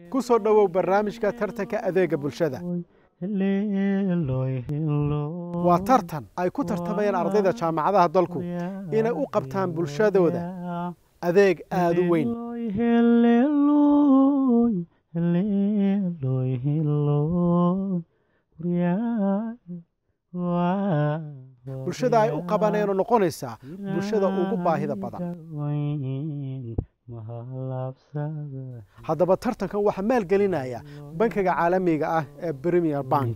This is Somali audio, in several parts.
ku soo dhowow barnaamijka tartanka adeega bulshada waa tartan ay ku tartamayaan ardayda jaamacadaha dalku inay u qabtaan bulshadooda adeeg aada u weyn bulshada ay u qabaneenoo noqonaysaa bulshada ugu baahida badan haddaba tartankan waxaa maalgelinaya bankiga caalamiga ah ee premier bank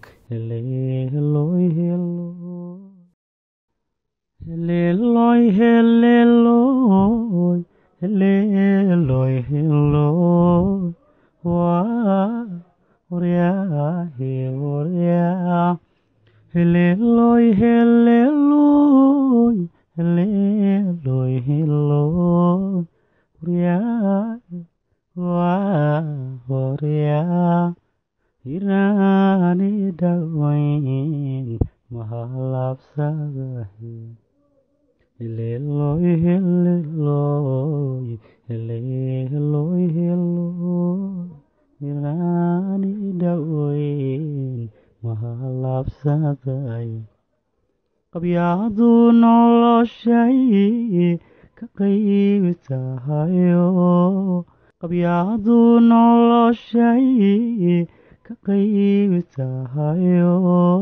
qabyaadu noloshay ka qayb tahayo qabyaadu noloshay ka qayb tahayo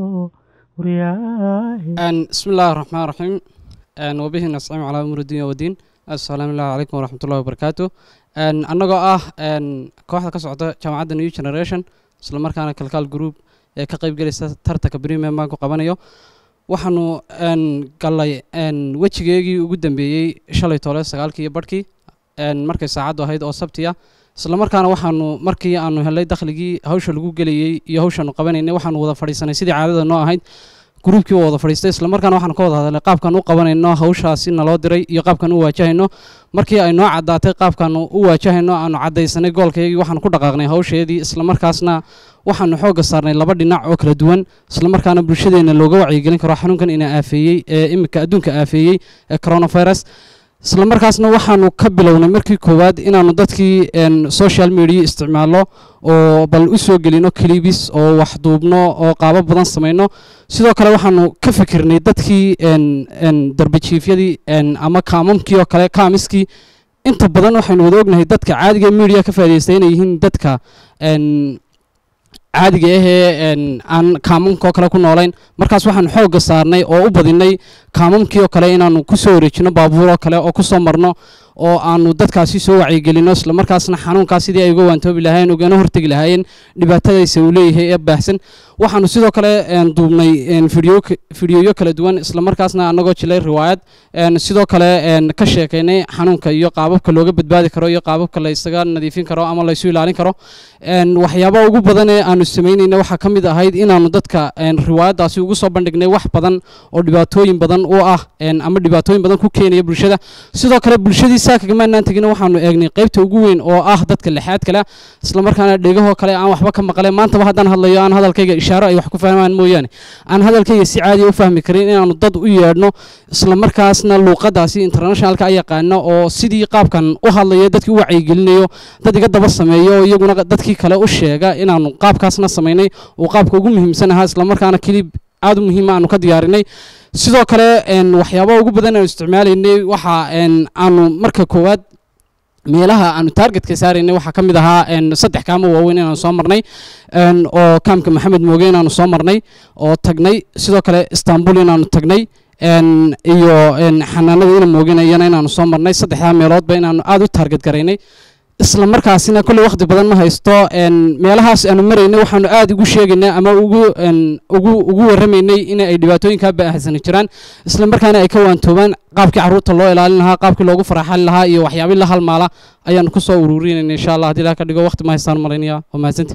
bismi illaahi raxmaan raxiim wabihi nasciim calaa umuur dunya wadiin assalaamu ilaahi calaykum waraxmat ullahi wabarakaatu annagoo ah kooxda ka socda jaamacadda new generation isla markaana kalkaal group ee ka qayb gelaysa tartanka premium banku qabanayo waxaanu gallay wejigeegii ugu dambeeyey shalay tole sagaalkii iyo barhkii markay saacaddu ahayd oo sabtiya isla markaana waxaanu markii aanu helay dakhligii hawsha lagu gelayey iyo hawshaanu qabanaynay waxaanu wada fadhiisanay sidii caadada noo ahayd gruubkii waa wada fadhiistay isla markaana waxaanu ka wada hadalnay qaabkaan u qabanayno hawshaasi naloo diray iyo qaabkaan u waajahayno markii ay noo caddaatay qaabkaanu u waajahayno aanu caddaysanay goolkaygii waxaanu ku dhaqaaqnay hawsheedii isla markaasna waxaanu xoogga saarnay laba dhinac oo kala duwan isla markaana bulshadeenna looga wacyigelin karo xanuunkan ina aafeeyey ee iminka adduunka aafeeyey ee coronavirus isla markaasna waxaanu ka bilownay markii koowaad inaanu dadkii social media isticmaalno oo bal u soo gelino clibis oo wax duubno oo qaabo badan samayno sidoo kale waxaanu ka fikirnay dadkii darbajiifyadii ama kaamamkii oo kale kaamiskii inta badan waxaynu wada ognahay dadka caadiga media ka faa'idaystay inay yihiin dadka caadiga ahee aan kaamamkoo kale ku noolayn markaas waxaanu xoogga saarnay oo u badinay kaamamkii oo kale inaanu ku soo wareejino baabuur oo kale oo ku soo marno oo aanu dadkaasi soo wacyigelino isla markaasna xanuunkaas sidii ay uga waantoobi lahaayeen ugana hortegi lahaayeen dhibaatadaysa uu leeyahay ee baahsan waxaanu sidoo kale duubnay fidiyoyo kala duwan isla markaasna annagoo jilay riwaayad sidoo kale ka sheekaynay xanuunka iyo qaababka looga badbaadi karo iyo qaababka la isaga nadiifin karo ama laysu ilaalin karo waxyaabaha ugu badan ee aanu samaynayna waxaa ka mid ahayd inaanu dadka riwaayaddaasi ugu soo bandhignay wax badan oo dhibaatooyin badan u ah ama dhibaatooyin badan ku keenaya bulshada sidoo kale bulshadii saakagamaanaan tegina waxaanu eegnay qaybta ugu weyn oo ah dadka lixaad kale isla markaana dhegahoo kale aan waxba ka maqleen maantaba haddaan hadlayo aan hadalkayga ishaaro ay wax ku fahmaan mooyaane aan hadalkayga si caadiya u fahmi karin inaanu dad u yeedhno isla markaasna luuqadaasi internationalka a yaqaano oo sidii qaabkan u hadlaya dadkii u wacyigelinayo dad iga daba sameeyo oo iyaguna dadkii kale u sheega inaanu qaabkaasna samaynay uu qaabka ugu muhiimsan ahaa isla markaana kilib aad u muhiima aanu ka diyaarinay sidoo kale waxyaabaha ugu badan aanu isticmaalaynay waxa aanu marka koowaad meelaha aanu taargetka saaraynay waxaa ka mid ahaa saddex kaamo waaweyn inaanu soo marnay oo kaamka maxamed mooge inaanu soo marnay oo tagnay sidoo kale istanbul inaanu tagnay iyo xanaanada ina mooginayana inaanu soo marnay saddexdaa meeloodba inaanu aad u taarget garaynay isla markaasina kolley wakhti badan ma haysto meelahaas aanu maraynay waxaanu aad ugu sheegaynay ama ugu ugu ugu warramaynay in ay dhibaatooyinkaa baahsani jiraan isla markaana ay ka waantoobaan qaabkii carruurta loo ilaalin lahaa qaabkii loogu faraxali lahaa iyo waxyaabii la halmaala ayaanu ku soo ururinayna insha allah haddii ilaah ka dhigo wakhti ma haystaan malaynaya waa mahadsanti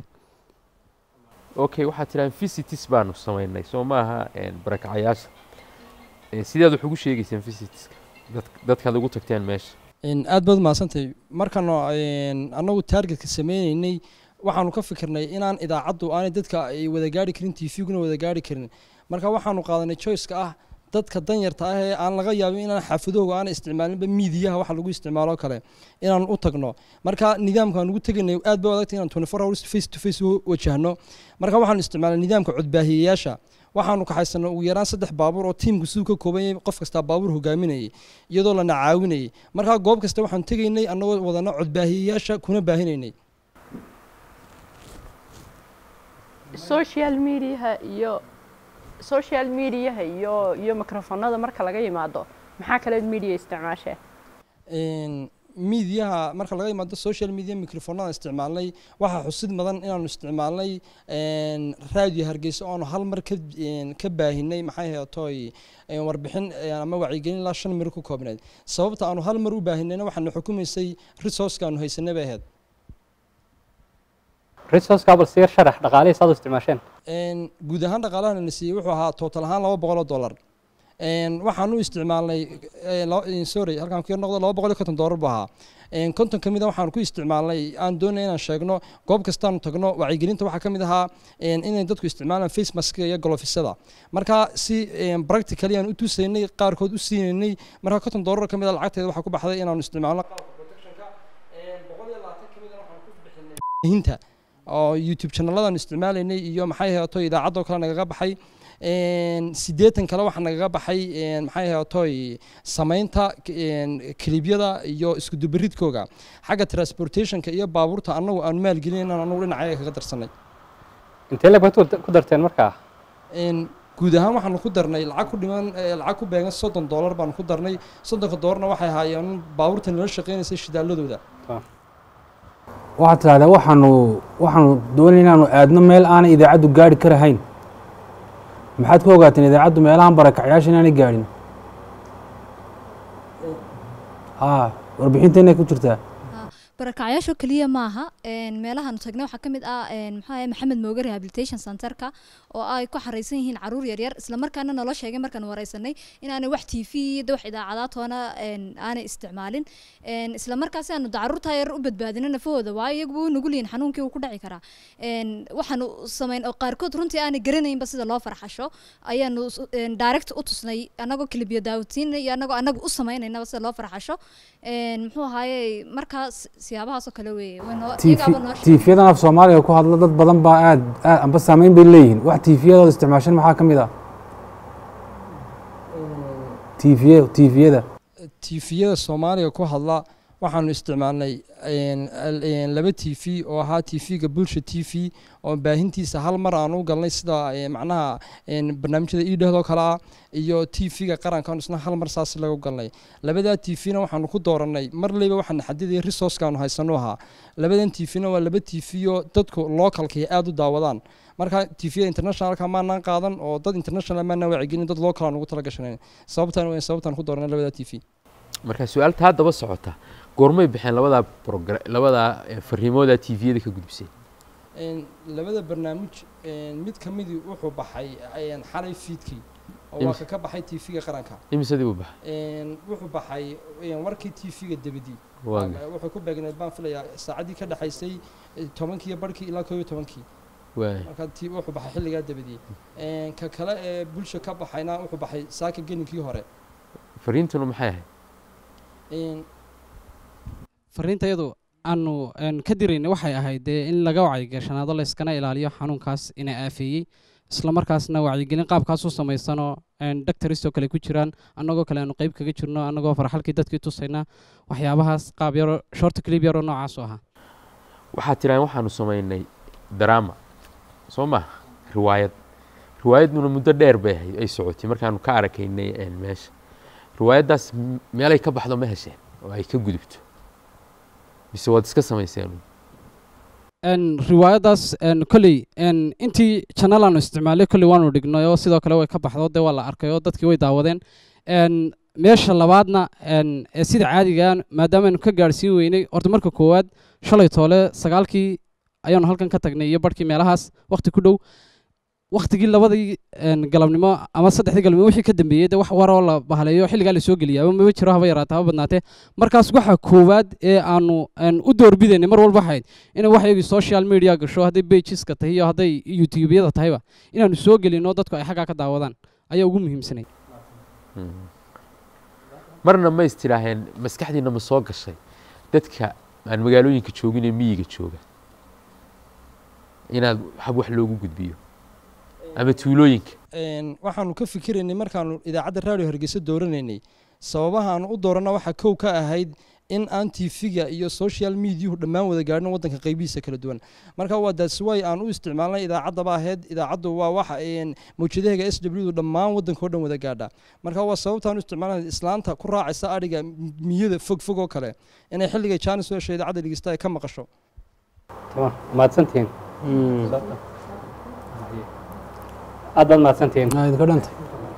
okay waxaad tidhahan visitis baanu samaynay soo maaha barakacayaasha sidaad wax ugu sheegaysaan visitiska dadkaad ugu tagteen meesha aad baad mahadsantahay markaan annagu taargetka sameynaynay waxaanu ka fikirnay inaan idaacaddu aanay dadka ay wada gaari karin t v-guna wada gaari karin marka waxaanu qaadanay choiceka ah dadka danyarta ah ee aan laga yaabin inaan xaafadahooga aan isticmaalinba miidiyaha waxa lagu isticmaalo kale inaan u tagno marka nidaamka aan ugu tegaynay aad bay u adagtay inaan 24 hours face to face u wajahno marka waxaan isticmaalnay nidaamka codbaahiyeyaasha waxaanu kaxaysanay ugu yaraan saddex baabuur oo tiimku siduu ka kooban yahay qof kastaa baabuur hogaaminayay iyadoo lana caawinayay marka goob kasta waxaan tegaynay annagoo wadana codbaahiyeyaasha kuna baahinaynay social mediaha iyo social mediaha iyo iyo microfonada marka laga yimaado maxaa kaleed media isticmaashee miidiyaha marka laga yimaado social media microfonada isticmaalnay waxaa xusid mudan inaanu isticmaalnay raadiyo hargeysa oonu hal mar ka ka baahinay maxay heetoy warbixin ama wacyigelin ilaa shan miro ku koobnayd sababta aanu hal mar u baahinayna waxaana xukumaysay resourceka aanu haysanay bay ahayd resource bal sii sharax dhaqaalihii saad u isticmaasheen guud ahaan dhaqaalaha la siiyey wuxuu ahaa total ahaan laba boqol oo dollar waxaan u isticmaalnay sorry halkaan ku yar noqdo laba boqol iyo konton dollar buu ahaa konton ka mid a waxaan ku isticmaalnay aan doonay inaan sheegno goob kastaanu tagno wacyigelinta waxaa ka mid ahaa inay dadku isticmaalaan face mask iyo golofisada marka si practically aan u tusaynay qaarkood u siinaynay marka konton dollar ka mid a lacagteeda waxaa ku baxday inaanu isticmaalno qalabka protectionka boqol iyo labaatan ka mid a waxaan ku bixinay hinta oo youtube channeladan isticmaalaynay iyo maxay heeto idaacadoo kale nagaga baxay siddeetan kale waxaa nagaga baxay maxay heetoy samaynta kilibyada iyo isku dubaridkooga xagga transportationka iyo baabuurta annagu aan maalgelinayn annagu dhinacaya kaga darsanay intee lag baad ku darteen markaa guud ahaan waxaanu ku darnay lacag ku dhiman lacag ku beegan soddon dollar baanu ku darnay soddonka dollarna waxay ahaayeen baabuurta nala shaqaynaysay shidaaladooda waxaad tidhahdaa waxaanu waxaanu doonay inaanu aadno meel aanay idaacaddu gaari karahayn maxaad ku ogaateen idaacaddu meelahan barakacyaasha inaanay gaadhin a warbixinteenay ku jirtaa barakacyaasho keliya maaha meelahaanu tagnay waxaa ka mid ah maxaa maxamed mooge rehabilitation centerka oo ay ku xaraysan yihiin caruur yaryar islamarkaana naloo sheegay markaan wareysanay inaanay wax t v iyo wax idaacadaatoona aanay isticmaalin islamarkaasi aanu caruurta yar u badbaadino nafahooda waayo iyagu wuu nugul yihin xanuunkii wuu ku dhaci karaa waxaanu samayn oo qaarkood runtii aanay garanaynba sida loo farxasho ayaanu direct u tusnay anagoo kilibyo daawatiinay iyo anagoo anagu u sameynaynaba sida loo farxasho muxuu ahaaye markaas siyaabahaasoo kale weeye tiifiyadan af soomaaliga ku hadla dad badan baa aad aad amba saameyn bay leeyihiin wax tiifiyadooda isticmaashan maxaa ka mid ah tiifiya tiifiyada tiifiyada soomaaliga ku hadla waxaanu isticmaalnay laba t v oo ahaa t v-ga bulsha t v oo baahintiisa hal mar aan u galnay sida macnaha barnaamijyada idhahdoo kale ah iyo t v-ga qarankaanu isna hal mar saas lagu galnay labadaa t v-na waxaanu ku dooranay mar leyba waxaana xadidaya resourcekaanu haysano ahaa labadan t v-na waa laba t v oo dadku localkii aada u daawadaan marka t v internationalka maanaan qaadan oo dad international maanaan wacyigelin dad local aan ugu tala gashanayn sababtaan sababtaan ku dooranay labadaa t v marka su-aalta haddaba socota goormay baxeen labadaa progra labadaa fariimooda t v-yada ka gudbisay labada barnaamij mid ka midii wuxuu baxay xalay fiidkii oo waa ka ka baxay t v-ga qaranka imisadii buu baxay wuxuu baxay warkii t v-ga debadii Waa wuxuu ku beegneed baan filayaa saacaddii ka dhexaysay tobankii iyo barhkii ilaa koob iyo tobankii waay marka t wuxuu baxay xilligaa debadii ka kale ee bulsha ka baxayna wuxuu baxay saaka geninkii hore fariintuna maxay ahayd fariinta iyadu aanu ka diraynay waxay ahayd dee in laga wacyigashanaado layskana ilaaliyo xanuunkaas inay aafeeyey islamarkaasna wacyigelin qaabkaas u samaysanoo doctoristoo kale ku jiraan annagoo kale aanu qeyb kaga jirno annagoo farxalkii dadkii tusayna waxyaabahaas qaab yaro short clip yaroo noocaas u ahaa waxaad tiraan waxaanu samaynay drama soo ma riwaayad riwaayaduna muddo dheer bay ahayd ay socotay markaanu ka arakaynay meesha riwaayaddaas meelay ka baxdo ma hesheen oo ay ka gudubto mise waad iska samayseen riwaayaddaas kolley intii channel aanu isticmaalay kolley waanu dhignay oo sidoo kale way ka baxdo dee waa la arkay oo dadkii way daawadeen meesha labaadna ee sida caadiga maadaama aynu ka gaadhsiin weynay horta marka koowaad shalay toole sagaalkii ayaanu halkan ka tagnay iyo barhkii meelahaas wakhti ku dhow waktigii labadii galabnimo ama saddexdii galabnimo wixii ka dambeeyey dee wax waroo la bahaleeyo xilligaa la soo geliya mama jiro haba yaraata haba badnaatee markaas waxa koowaad ee aanu u doorbidaynay mar walba waxayd inay wax iyagii social media gasho hadday pageska tahay iyo hadday youtubeyada tahayba inaanu soo gelino dadku ay xaggaa ka daawadaan ayaa ugu muhiimsanay marna ma is tidhaaheen maskaxdiina ma soo gashay dadka aan magaalooyinka joogin ee miyiga jooga inaad hab wax loogu gudbiyo ama tuulooyinka Een, waxaanu ka fikiraynay markaanu idaacadda raadiyo hargeysa dooranaynay sababahaanu u doorana waxaa kow ka ahayd in aan tv-ga iyo social mediahu dhammaan wada gaadhin waddanka qaybihiisa kala duwan marka waa that's why aan u isticmaalnay idaacaddaba ahayd idaacaddu waa waxa een, mawjadaheega s w dhammaan waddanka oo dhan wada gaadha marka waa sababtaan u isticmaalnay islaanta ku raacaysa adhiga miyada fog fog oo kale inay xilligay jaanis u hesho idaacadda dhegeysta ay ka maqasho tamam mahadsantihiin aad baad mahadsantihiin Aa, idinka dhanta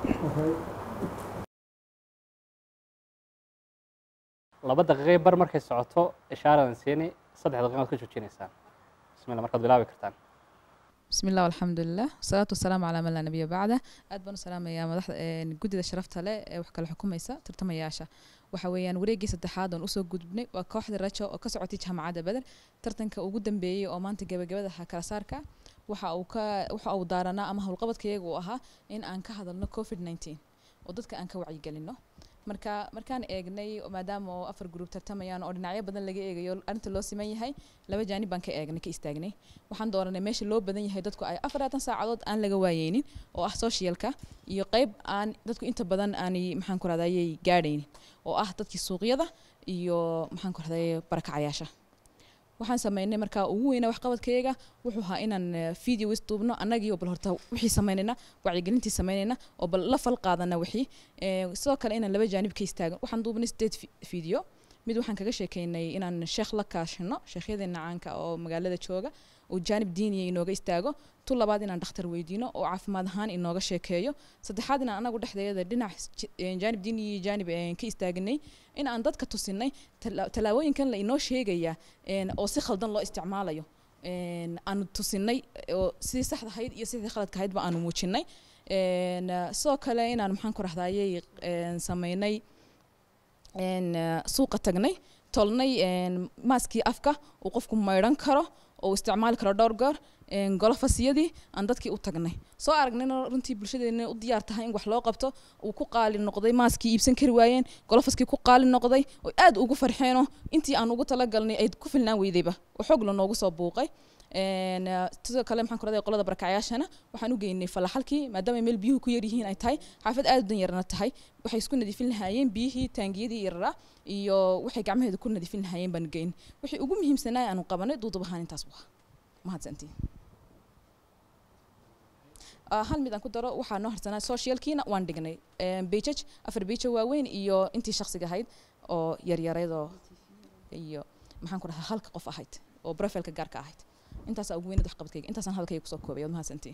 laba daqiiqay bar markay socoto ishaaradan siini saddex daqiiqaad ka joojinaysaan bismillah markaad bilaabi kartaan بسم الله والحمد لله والصلاة والسلام على من لا نبي بعده aad baan u salaamayaa madaxda een, guddida sharafta leh ee wax kala xukumaysa tartamayaasha waxa weeyaan wareeggii saddexaad oon usoo gudbnay waa kooxda rajo oo ka socotay jaamacadda beder tartanka ugu dambeeyey oo maanta gebagabada ha kala saarka waxa uu ka waxa uu daaranaa ama howlqabadkayaga uu ahaa in aan ka hadalno covid 19 oo dadka aan ka wacyigelino marka markaan eegnay maadaama oo afar gruub tartamayaan oo dhinacyo badan laga eegayo arrinta loo siman yahay laba jaanib baan ka eegnay ka istaagnay waxaan dooranay meesha loo badan yahay dadku ay afaratan saacadood aan laga waayeynin oo ah socialka iyo qayb aan dadku inta badan aanay maxaan ku rahdayay gaadhaynin oo ah dadkii suuqyada iyo maxaan ku rahdayay barakacayaasha waxaan sameynay markaa ugu weyna waxqabadkayaga wuxuu ahaa inaan eh, video isduubno annagii oo bal horta wixii samaynayna wacyigelintii samaynayna oo bal la fal qaadana wixii Eh, sidoo kale inaan laba jaanib ka istaagan waxaan duubnay sideed fi- video mid waxaan kaga sheekeynay inaan sheekh la kaashino sheekhyadeenna caanka oo magaalada jooga uu jaanib diiniya inooga istaago tu labaad inaan dhakhtar weydiino oo caafimaad ahaan inooga sheekeeyo saddexaad inaan anagu dhexdeeda dhinac j- eh, jaanib diini iyo jaanib eh, ka istaaganay in aan dadka tusinay tala- tallaabooyinkan la inoo sheegaya een, oo si khaldan loo isticmaalayo een, aanu tusinay oo sidii saxda ahayd iyo sidii khaladka ahaydba aanu muujinay Een, eh, sidoo kale inaan maxaan ku rahdayay sameynay een, eh, suuqa tagnay tolnay een, maaskii afka uu qofku maydhan karo oo uu isticmaali karo dhowr goor een, golofasiyadii aan dadkii u tagnay soo aragnayna runtii bulshadeena u diyaar tahay in wax loo qabto uu ku qaali noqday maaskii iibsan kari waayeen golofaskii ku qaali noqday oo aad ugu farxeenoo intii aan ugu talagalnay ay ku filnaan weydayba oo xoog la noogu soo buuqay Een, eh, sidoo kale maxaan ku raday qolada barakacyaashana waxaan u geynay falaxalkii maadaama meel biyuhu ku yaryihiin ay tahay xaafad aad u dan yarna tahay waxay isku nadiifin lahaayeen biyihii taangiyadii yararaa iyo waxay gacmaheeda ku nadiifin lahaayeen baan geyn wixii ugu muhiimsanaa aanu qabanay duudub ahaan intaas waa mahadsantiin Ah, hal mid aan ku daro waxaa noo harsanaa socialkiina waan dhignay bejaj afar bejo waaweyn iyo intii shaksiga ahayd oo yaryareedoo iyo maxaan ku dhahaa halka qof ahayd oo profilka gaarka ahayd intaasaa ugu weynad waxqabadkayga intaasaan hadalkayga kusoo koobay waad mahadsantiin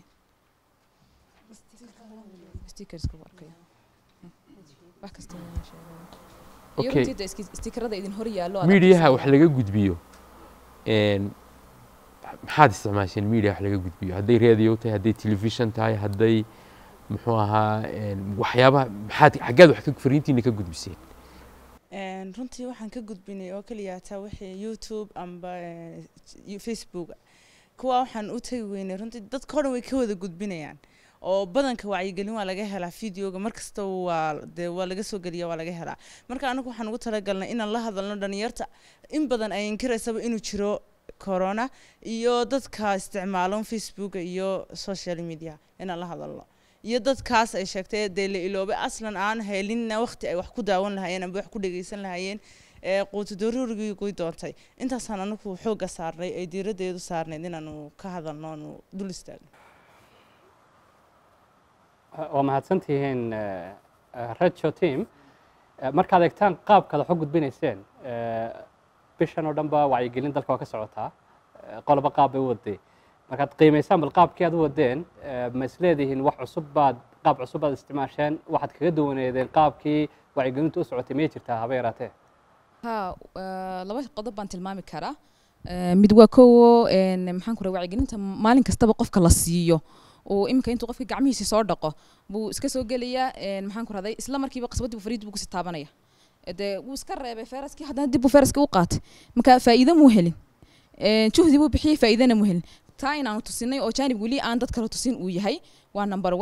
stickerska waa arkaya wax kasta waa sheegay iyo Okay. runtii dee iski- stickerada idin hor yaallo aad miidiyaha arkaysaa. wax laga gudbiyo een, maxaad isticmaasheen miidiya wax laga gudbiyo hadday radio tahay hadday telefishan tahay hadday muxuu ahaa een, waxyaabaha maxaad xaggaad wax ka fariintiina ka gudbiseen Een, runtii waxaan ka gudbinay oo keliya taa wixii youtube amba eh, j- facebook kuwa waxaan u tagi weynay runtii dadka o dhan way ka wada gudbinayaan oo badanka wacyigelin waa laga helaa videoga markasta waa dee waa laga soo geliya waa laga helaa marka anagu waxaan ugu talagalnay inaan la hadalno dhalinyarta in badan ay inkiraysaba inuu jiro corona iyo dadka isticmaalo facebooka iyo social media inaan la hadalno iyo dadkaas ay sheegtay dee la iloobay aslan aan helinna waqti ay wax ku daawan lahaayeen amba wax ku dhegeysan lahaayeen ee quutu daruurigii guy doontay intaasaan anagu xoogga saarnay ay diiraddeedu saarnayd inaanu ka hadalno aanu dul istaagno waa mahadsantihiin eh, eh, rajo team Eh, markaad eegtaan qaabkaad wax u gudbinayseen eh, bishan oo dhan ba wacyigelin dalka waa ka socotaa Eh, qoloba qaab bay u waday markaad qiimaysaan bal qaabkii aad u wadeen eh, ma isleedihiin wax cusub baad qaab cusub baad isticmaasheen waxaad kaga duwaneedeen qaabkii wacyigelintu u socotay miyay jirtaa haba yaraatee ha eh, laba qodob baan tilmaami karaa Eh, mid waa kowo een, maxaan ku rahay wacyigelinta maalin kastaba qofka la siiyo oo iminka intuu qofka gacmihiisa soo dhaqo buu iska soo gelayaa een, maxaan ku rahday isla markiiba qasbadii buu fariid buu kusii taabanaya Eh, dee wuu iska reebay feraskii haddana dib buu feraskii u qaatay marka faa'iido muu helin Eh, juhdi buu bixiyey faa'iidana muu helin taa inaanu tusinay oo jaanib weli aan dad kale tusin uu yahay waa number one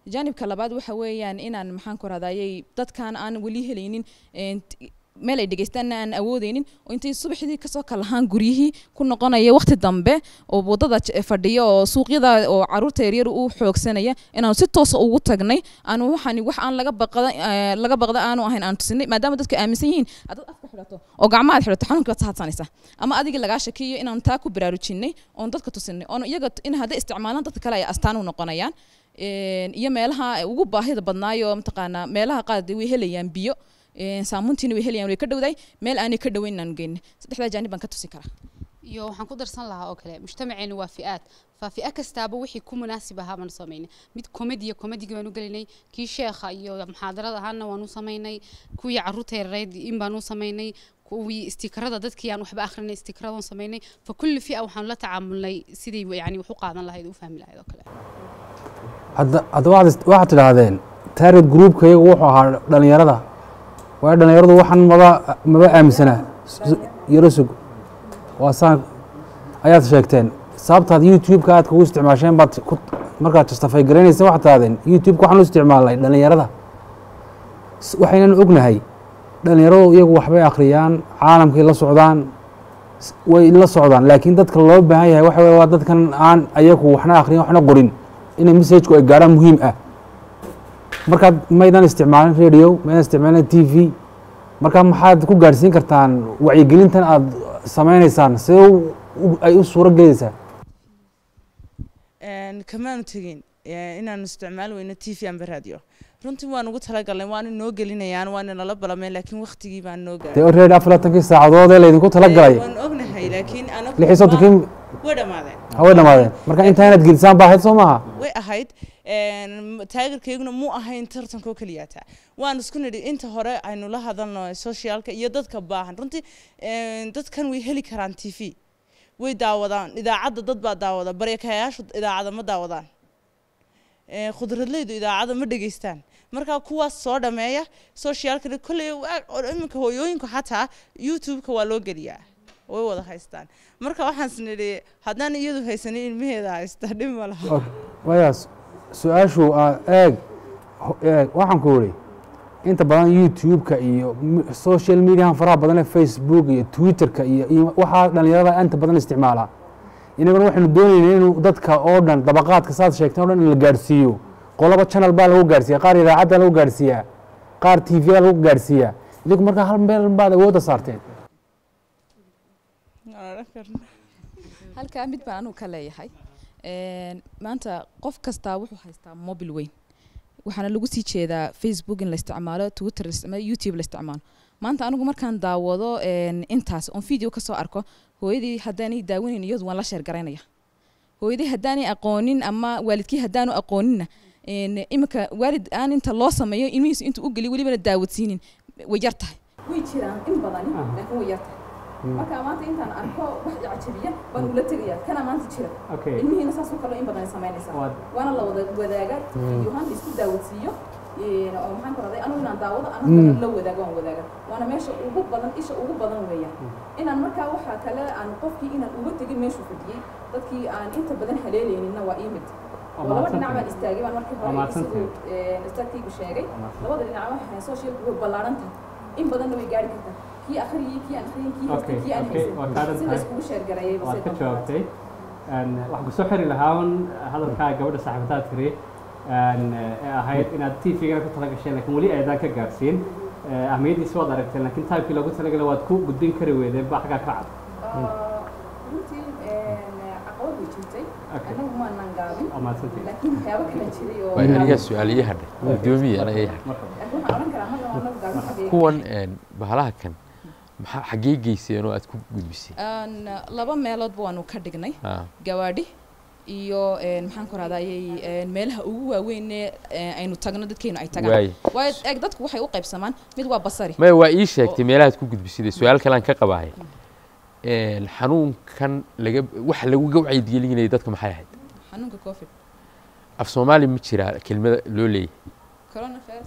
jaanibka labaad waxa weeyaan inaan maxaan ku rahdayay dadkan aan weli helaynin een, t- meel ay dhegeystaanna aan awoodeynin oo intay subaxdii kasoo kalahaan guryihii ku noqonaya waqti dambe oo wadada j- fadhiya oo suuqyada oo caruurta yaryar u xoogsanaya inaanu si toosa ugu tagnay aanu waxaan wax aan laga baqda eh, laga baqda aanu ahayn aan tusinay maadaama dadku aaminsan yihiin haddaad afka xidhato oo gacmaha aad xidhato xanuunka waad hadsanaysaa ama adigii lagaa shakiyo inaan taa ku baraarujinay oon dadka tusinay oon iyaga in hadday isticmaalaan dadka kale ay astaan u noqonayaan Een, iyo meelaha ugu baahida badnaayo mataqaanaa meelaha qaar dee way helayaan biyo een, saamuuntiina way helayaan way ka dhowdahay meel aanay ka dhoweyn inaanu geynin saddexdaa jaanib baan ka tusi karaa iyo waxaan ku darsan lahaa oo kale mujtamaceenu waa fi'aad fa fi'a kastaaba wixii ku munaasib ahaa baanu samaynay mid komediya komedigii baanu gelinay kii sheekha iyo muxaadarada ahaana waanu samaynay kuwii caruurta yareed in baanu samaynay kuwii istikarada dadkii aan waxba akhrinay istikaradan samaynay fa kulli fi'a waxaanu la tacaamulnay sidii yani wax u qaadan lahayd u fahmi lahayd oo kale hadda hadda waxaad is- waxaad tidhaahdeen target groupka iyagu wuxuu ahaa dhalinyarada waayo dhalinyaradu waxaan maba maba aaminsanaa S- yaro sug waa saan ayaad sheegteen sababtaad youtube-ka aad kugu isticmaasheen baad ku markaad justify garaynaysa waxaad tidhahdeen youtube-ka waxaan u isticmaalnay dhalinyarada S- waxaynan ognahay dhalinyaradu iyagu waxbay akhriyaan caalamkay la socdaan s- way la socdaan laakiin dadka loo baahan yahay waxa weye waa dadkan aan ayagu waxna akhriyin waxna qorin inay message-ku ay gaarhaan muhiim ah markaad maydan isticmaalin radio maydan isticmaalin t v marka maxaad ku gaadhsiin kartaan wacyigelintan aad sameynaysaan sidee u- u- ay u suuro gelaysaa Een, kamaanu tegin ee, inaanu isticmaal weyno t v amba radio runtii waan ugu talagalnay waana noo gelinayaan waana nala balameen laakiin waqtigii baan noo dee gaaray already afar labaatankii saacadood ee laydinku talagalay waan ognahay laakiin anagu lix iyo soddonkii way dhammaadeen haway dhammaadeen marka intaa inaad gelisaan baa ahayd soo maaha way ahayd een, taageerkayguna muu ahayn tartankoo keliyaata waan isku nidhi inta hore aynu la hadalno socialka iyo dadka baahan runtii een, dadkan way heli karaan t v way daawadaan idaacadda dad baa daawada baryakayaashu idaacada ma daawadaan Ee, khudradleydu idaacada ma dhegeystaan marka kuwaas soo dhameeya socialkana kolley waa- oo iminka hooyooyinku xataa youtube-ka waa loo geliyaa way wada haystaan marka waxaan isnidhi haddaan iyadu haysanin ilmaheeda haysta dhib ma laha wayaas su-aashu aa eeg ho- eeg waxaan ku idhi inta badan youtube-ka iyo m- social mediahan faraha badan ee facebook iyo twitter-ka iyo iyo waxaa dhalinyarada inta badan isticmaalaa inaguna waxaynu doonaynaa inuu dadka oo dhan dabaqaadka saad sheegteen o dhan in la gaadhsiiyo qolaba channel baa lagu gaadhsiiya qaar idaacadda lagu gaadhsiiyaa qaar t v lagu gaadhsiiyaa idinku markaa hal meel baad awoodda saarteen halkaa mid baan anugu ka leeyahay Een, maanta qof kastaa wuxuu haystaa mobil weyn waxaana lagu sii jeedaa facebook in la isticmaalo twitter la isticmaalo youtube la isticmaalo maanta anigu markaan daawado een, intaas oon video kasoo arko hooyadii haddaanay daawanayn iyadu waan la sheer garaynaya hooyadii haddaanay aqoonin ama waalidkii haddaanu aqooninna een, iminka waalid aan inta loo sameeyo ilmihiisu intuu u geliyo welibana daawadsiinin way yar tahay way jiraan in badani laakiin way yar tahay marka maanta intaan arko wax icajabiya baan ula tegaya kana maanta jira Okay. ilmihiina saasoo kale in badan ay samaynaysaa Waad- waana la wada wadaaga videohan la isku daawadsiiyo een, oo maxaan ku raday anigu inaan daawado Mm. anaga la wadaago waan wadaaga waana meesha ugu badan isha ugu badan weeyaan inaan markaa waxaa kale aan qofkii inaan uga tegin meeshuu fadhiyey dadkii aan inta badan haleelayninna waa ii mid oo laba dhinac baan istaagay baan markii Waa hore mahadsantahay. siduu een, istaagkaygu sheegay labada dhinac waxay socialku way ballaaran tahay in badanna way gaari kartaa kii akhriyey kii aan akhriyin kii haystay Okay, kii aan okay, waa haysan kaadan si la tahay. iskugu sheergareeyay waad ka jawaabtay Een, waxaan kusoo xiri lahaa un hadalkaa gabadha saaxiibataad tiri een, ee ahayd inaad t v-gana ku tala gasheen laakiin weli aydaan ka gaarsiin Ee, ahmiyaddiisi waad aragteen laakiin taybkii loogu talagalay waad ku gudbin kari weydeen baa xaggaa ka cad runtii caqabad way jirtay Okay. anagu maanaan gaabin Waa mahadsantihiin. laakiin waxyaabo kala jiray oo waa anigaa su-aaliye hadhay gudoomiye anaga ii hadhay laakiin waxaan odhan karaa marna anagu gaabin xagee kuwan een, bahalaha kan maxaa xaggee geyseen oo aad ku gudbisay Aan, laba meeloodba waanu ka dhignay Ah. gawaadhi iyo een, maxaan ku rahdayay meelaha ugu waaweynee ee, aynu tagno dadkeenu ay tagaan Waaye. waayo eeg dadku waxay u qaybsamaan mid waa basari maya waa ii sheegtay meelahaad ku gudbisay su-aal kalean ka qabahay Een, xanuunkan laga wax laguga wacyigelinayay dadka maxay ahayd xanuunka covid af soomaali ma jiraa kelmada loo leeyahay coronavirus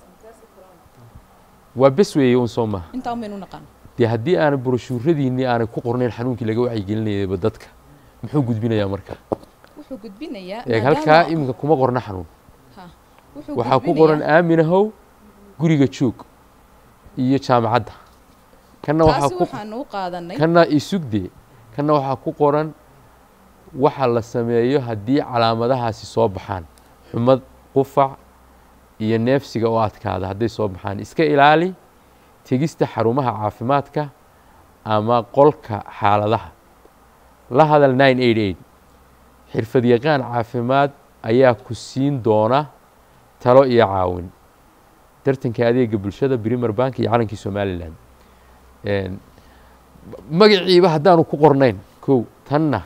waa bes weeye un soo maha intaa umaynu naqaan dee haddii aanay broshuuradiinii aanay ku qornayn xanuunkii laga wacyigelinayayba dadka muxuu gudbinayaa marka wuxuu gudbinayaa eeg maadaama- halkaa iminka kuma qorna xanuun Ha. Wuxuu waxaa ku gudbinayaa- qoran aaminahow guriga joog iyo jaamacadda kanna waxaa taasi ku waxaanu u qaadanay kanna isugde kanna waxaa ku qoran waxa la sameeyo haddii calaamadahaasi soo baxaan xumad qufac iyo neefsiga oo adkaada hadday soo baxaan iska ilaali tegista xarumaha caafimaadka ama qolka xaaladaha la hadal nine eight eight xirfadyaqaan caafimaad ayaa ku siin doona talo iyo caawin tartanka adeega bulshada brimer bank iyo calankii somalilan Een, magaciiba haddaanu ku qornayn kow tanna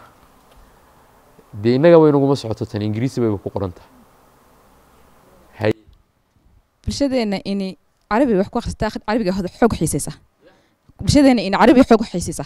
dee innaga way naguma socoto tan ingiriisi bayba ku qoran tahay hay bulshadeena ini carabi wax ku akhristaa carabiga hada xoog xiisaysa bulshadeena ini carabi xoog xiisaysa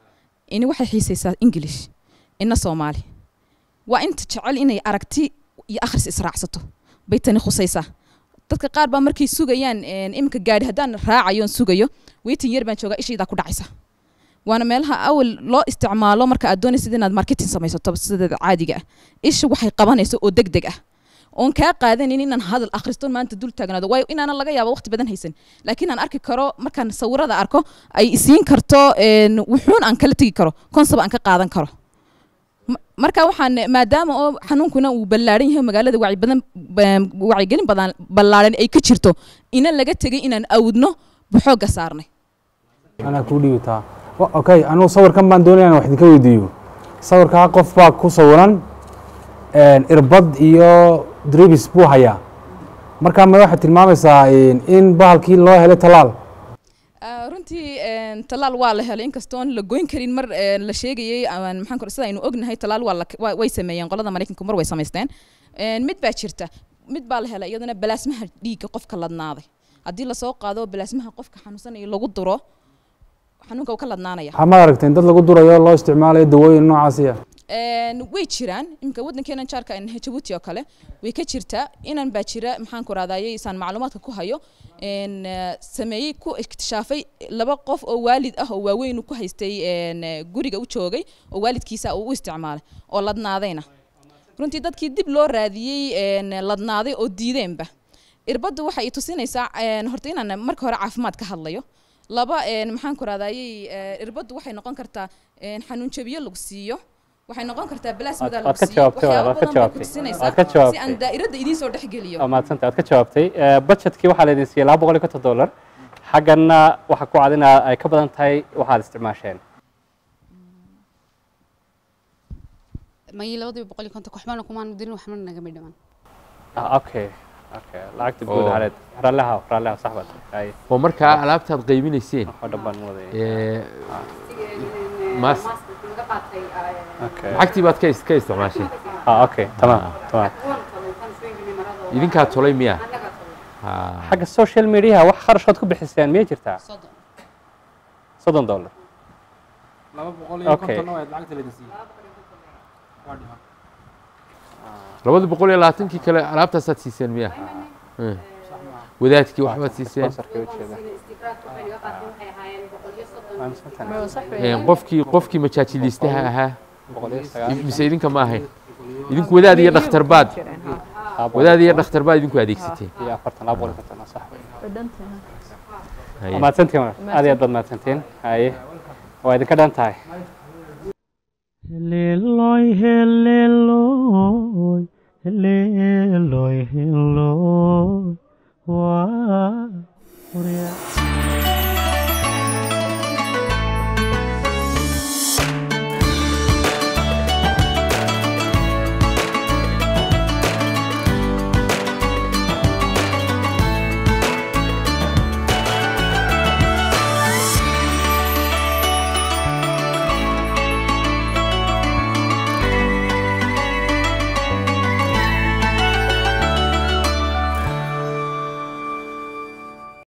ini waxay xiisaysaa english ina soomaali waa inta jecel inay aragti iyo akhris israacsato bay tani khusaysaa dadka qaar baa markay sugayaan een, iminka gaadhi haddaan raacayo oon sugayo waiting yar baan joogaa ishaydaa ku dhacaysa waana meelaha awal loo isticmaalo marka aad doonaysid inaad marketing samaysato sideeda caadiga ah isha waxay qabanayso oo deg deg ah oon kaa qaadanin inaan hadal akhristo maanta dul taagnaado waayo inaanan laga yaabo waqti badan haysan laakiin aan arki karo markaan sawirada arko ay isiin karto een, wuxuun aan kala tegi karo konsab aan ka qaadan karo Ma- marka waxaan maadaama oo xanuunkuna uu ballaaran yahay magaalada wacyi badan ba- wacyigelin badan ballaaran ay ka jirto ina laga tegay inaan awdno baxooga saarnay anaa kuu dhiibitaa Wa- okay anugu sawirkan baan doonaya inaan wax idinka weydiiyo sawirkaa qof baa ku sawiran een, irbad iyo dribis buu hayaa marka ma waxaad tilmaamaysaa in in bahalkii loo helay talaal Ah, runtii een, talaal waa la helay inkastoon la goyn karin mar een, la sheegayay ama maxaan kor sida aynu ognahay talaal waa la waa- way sameeyeen qolada maraykanku mar way samaysteen Een, mid baa jirta mid baa la helay iyadana balaasmaha dhiigga qofka ladnaaday haddii lasoo qaado balaasmaha qofka xanuunsanaya lagu duro xanuunka uu ka ladnaanaya waxaa ma aragteen dad lagu durayo loo isticmaalayo dawooyin noocaasiya Een, way jiraan imika waddankeena jaarka in jabuuti oo kale way ka jirtaa inan baa jira maxaan ku raadayay isaan macluumaadka ku hayo een, eh, sameeyey ku iktishaafay laba qof oo waalid ah oo waaweyn uu ku haystay een, eh, guriga u joogay oo waalidkiisa uu u isticmaalay oo ladnaadayna runtii dadkii dib loo raadiyey een, ladnaaday oo diideenba irbaddu waxay i tusinaysaa een, horta inaan marka hore caafimaad ka hadlayo laba een, maxaan ku raadayay eh, irbaddu waxay noqon kartaa een, xanuun jabiyo lagu siiyo waxay noqon kartaa balaasmada Aad- lagu aad ka siiyo jawaabtay, waxyaabo aad ka badan bay ku jawaabtay. tusinaysaa Aad ka si jawaabtay. aan daa'irada idiin soo dhex geliyo waa mahadsantay aad ka jawaabtay Eh, budgetkii waxaa laydin siiyey laba boqol iyo konton dollar xaggana waxaa ku cad in ay ka badan tahay waxaad isticmaasheen may labadiiba boqol iyo konton waxbana kumaan dirin waxbana nagama dhiman Ah, okay okay lacagta guud Oo. haleed raalliha raalliha sax baad ay oo markaa alaabtaad qaybinayseen oo dhan baan wadayay ee, mas okay lacagtii baad ka is- ka isticmaasheen ah okay tamaam tamaam idinkaa tolay miya Ha. xagga social mediaha wax kharashood ku bixiseen miyay jirtaa soddon dollar laba boqol iyo Okay. konton oo lacagta laydin siiyey labada boqol iyo labaatankii kale alaabtaasaad siiseen miya Eh. wadaadkii waxbaad siiseen sponsorkii ujeeda Eh, qofkii qofkii majaajiliistaha ahaa boqol iyo sagaal mise idinka ma ahayn idinku wadaad iyo dhakhtar baad wadaad iyo dhakhtar baad idinku adeegsateen iyo afartan laba boqol iyo konton sax Haye. waa mahadsantiin walaal. aad iyo aad baad mahadsantiin haye waa idinka dhan tahay Heleloy, heleloy, heleloy, heleloy.